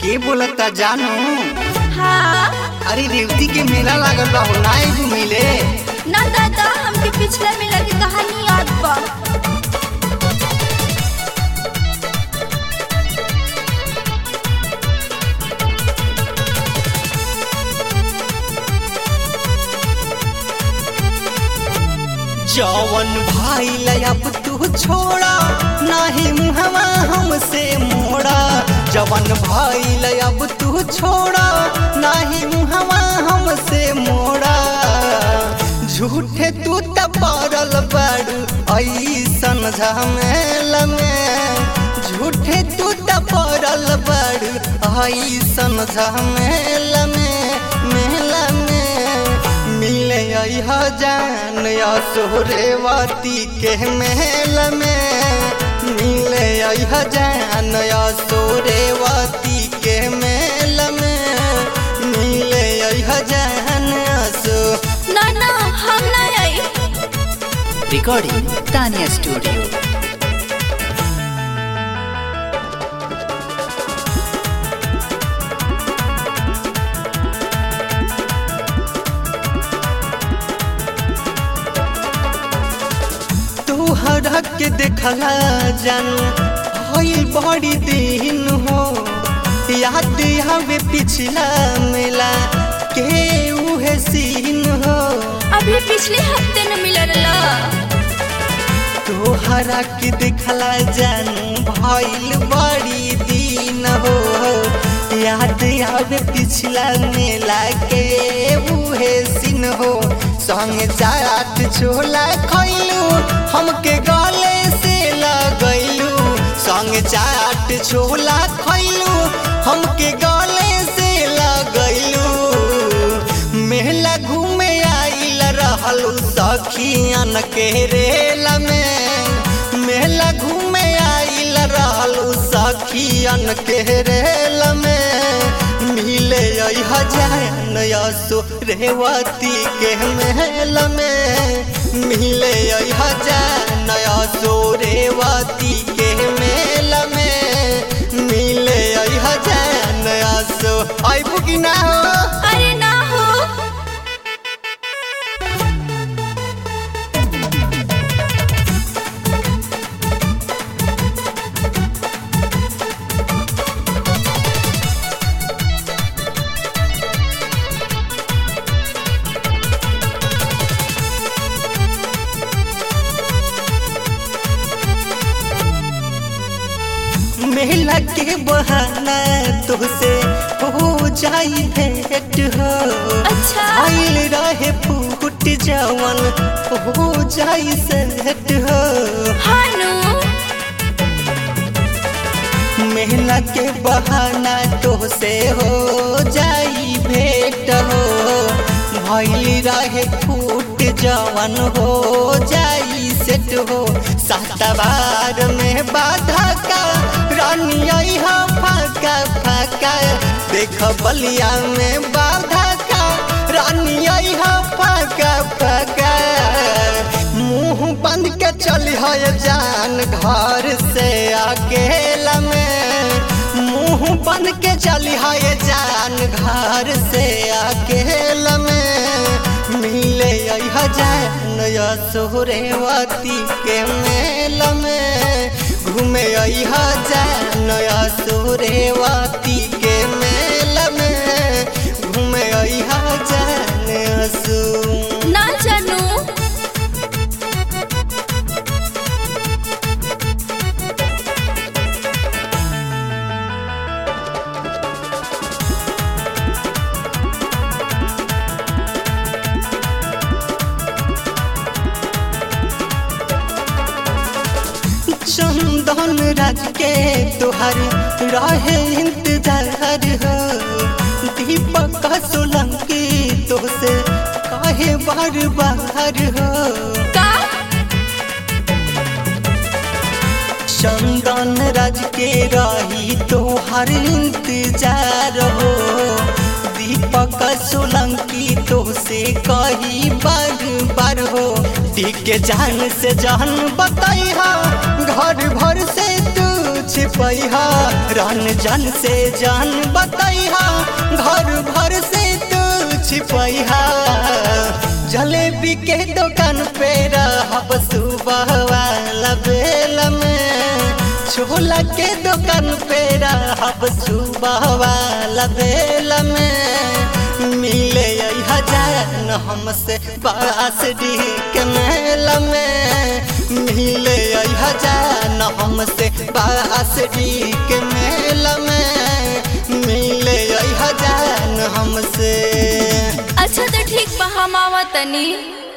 के बोलता जानू हाँ अरे रेवती के मेला लागल बा हो नाई घुमिले ना दादा हमके पिछला मेला की कहानी याद बा जवन भाई अब तू छोड़ा नाही मुहवा हमसे मोड़ा जवन भाई अब तू छोड़ा नाही मुहवा हमसे मोड़ा झूठे तू त पड़ल बाड़ू ऐसन झमेल में झूठे तू त पड़ल बाड़ू ऐसन झमेल में मेला में मिले अह जान सोरेवती के मेल में मिले अह जान सोरेवती के मेल में मिले अह जान सो ना ना हम ना आई Recording Tanya Studio. तोहरा के देखला जानू होइल बड़ी दिन हो याद आवे पिछला मेला के उहे सीन हो अभी पिछले हफ्ते न मिलल तोहरा के देखला जानू भइल बड़ी दिन हो याद आवे पिछला मेला के उहे सीन हो संग चाट छोला खैलू हमके गले से लगैलू संग चाट छोला खैलू हमके गले से लगैलू मेला घूमे आइल रहलू सखियन के रेल में मेला घूमे आइल रहलू सखियन के रेल में मिले हजान यसो रेवती के मेल में मिले हजान यसो रेवती के मेल में मिले हजान यसो आइबू कि ना हो अरे ना हो मेला के बहाना तुझसे हो जाई भेंट हो अच्छा। आइल रहे फूट जवन हो जाई सेट हो हानू मेला के बहाना तुझसे हो जाई भेंट हो भइल रहे फूट जवन हो जाई सेट हो सातवार में बाधा का रानी हा फाका फाका देख बलिया में बाधा का रानी हा फाका फाका मुंह बंद के चली है जान घर से अकेला में मुंह बंद के चली है जान घर से अकेला में मिले जान सोहरेवती के मेल में घूमे जान सोहरेवती के मेल में घूमे जान सो ना जानू चंदन राज के तुहर रहे इंतजार हो दीपक सोलंकी तुझसे काहे बार बार हो का चंदन राज के रही तुहर इंतजार हो दीपक सोलंकी तुझसे कही बार बार हो दी के जान से जान बताई घर भर से तू छिपैहा रन जन से जान बतैहा घर भर से तू छिपैहा जलेबी के दुकान पे रहब सुबह वाला बेल में छोला के दुकान पे रहब सुबह वाला बेल में मिले हजान हमसे बास डी के मेल में मिले हजान हमसे बास डी के मेल में मिले हजान हमसे अच्छा तो ठीक बा हम आवा तनी